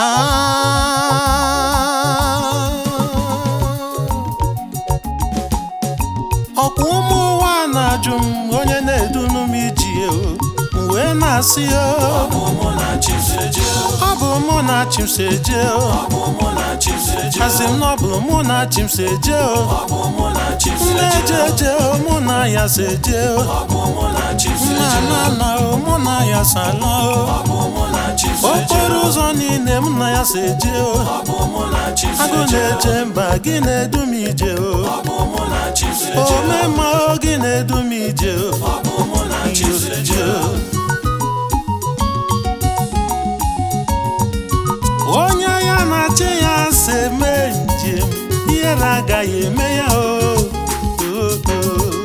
ọkwa ụmụ ụwa na-ajụ m onye na-edunu m iji o m wee na-asị o Ọ bụ mụ na Chimseje ọ bụ mụ na chimseje o Ọ bụ mụ na Chimseje asị m na ọ bụ mụ na chimseje o Ọ bụ mụ na Chimseje na-ejeje o mụ na ya seje o Ọ bụ mụ na Chimseje na na o mụ na ya sala o Ọ bụ mụ na Chimseje okporo ụzọ niile mụ na ya seje o Ọ bụ mụ na agụ Chimseje na-eje mba gị na-edu m ije o Ọ bụ mụ na Chimseje omemma o gị na-edu m ije o Ọ bụ mụ na Chimseje onye ya na-achị ya si eme njem ihere agaghị eme ya o o, o.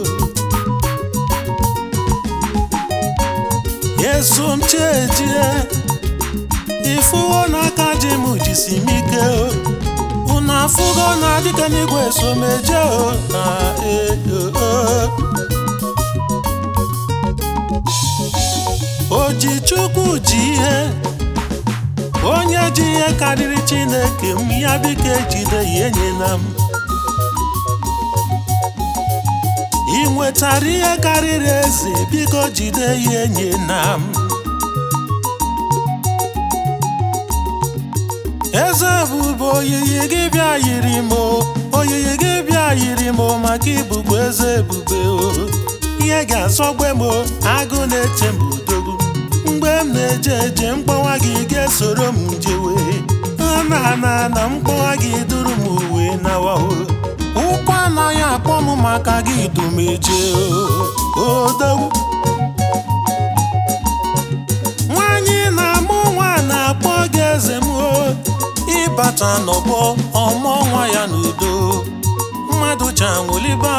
yesu m chejie ifuwo n'aka ji m jisi m ike o unu afụgo na dịka n'igwe someje o na e o, o. o ji chukwu ji ihe onye ji ihe karịrị chineke m ya biko ejide ya enyela m ị nwetara ihe karịrị eze biko jide ya enyela m eze bụbụ oyiyi gị bịa yiri m o oyiyi gị bịa yiri m o maka ibugbo eze ebube o ihe ga-asọgbe m o agụ na-eche m udogwu mgbe m na-eje eje mkpọnwa gị ga-esoro m jewe na na na mkpọnwa gị duru m uwe nawa o ụkwụ anaghị akpọ m maka gị dumeje o odogwu nwanyị na-amụ nwa na-akpọ gị eze m o ịbata n'ọgbọ ọmụ nwa ya n'udo mmadụ chanwụliba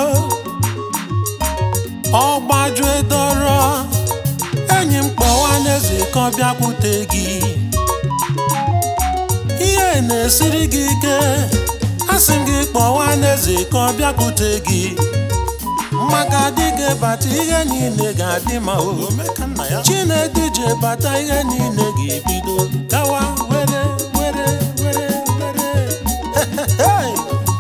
ọ gbajue dọrọ enyi m kpọwa n'eze ka ọ bịakwute gị ihe na-esiri gị ike asị m gị kpọwa n'eze ka ọ bịakwute gị maka dịga bata ihe niile ga-adị ma o chinedu je bata ihe niile ga-ebido gawa were were were were Hey!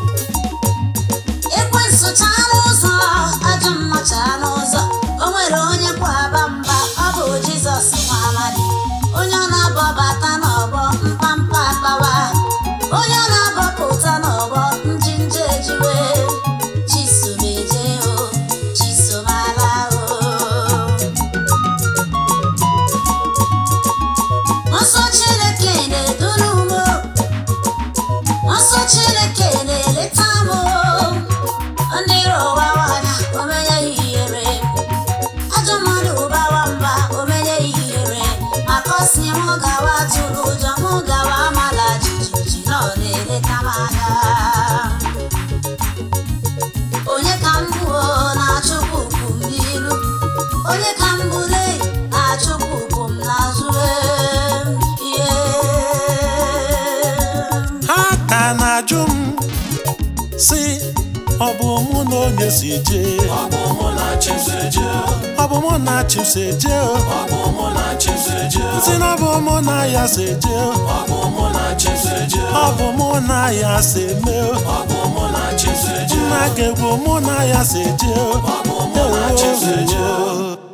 ekwensu chaa n'ụzọ ajọ mma chaa n'ụzọ o nwere onye kwaba mba ọ bụ jizọs nwa amadi onye ọ na-abọbata n'ọgbọ mpampa akpawa onye ọ na-abọpụta n'ọgbọ njinje ejiwe chisomeje o chisomala o nsọ chineke na-eduru m o. nsọ chineke na-eleta m o. ndị iro ụbawanya omenye ya ihere ajọ mmadụ ụbawa mba omenye ya ihere maka ọ sị m gawa tụrụ ụjọ m gawa amala jijiji na ọ na-eleta m anya onye ka m bụ o, na-achụpụ ukwu m n'ilu onye ka m bụ le na-achụpụ ukwu m n'azụ ihe ha ka na-ajụ m si ọ bụ mụ na onye si jee Ọ bụ mụ na Chimseje ọ bụ mụ na chimse jee o Ọ bụ mụ na Chimseje si na ọ bụ mụ na ya si jee o Ọ bụ mụ na Chimseje ọ bụ mụ na ya si mee o Ọ bụ mụ na Chimseje nna ga-egwu mụ na ya si jee o Ọ bụ mụ na Chimseje Ewo.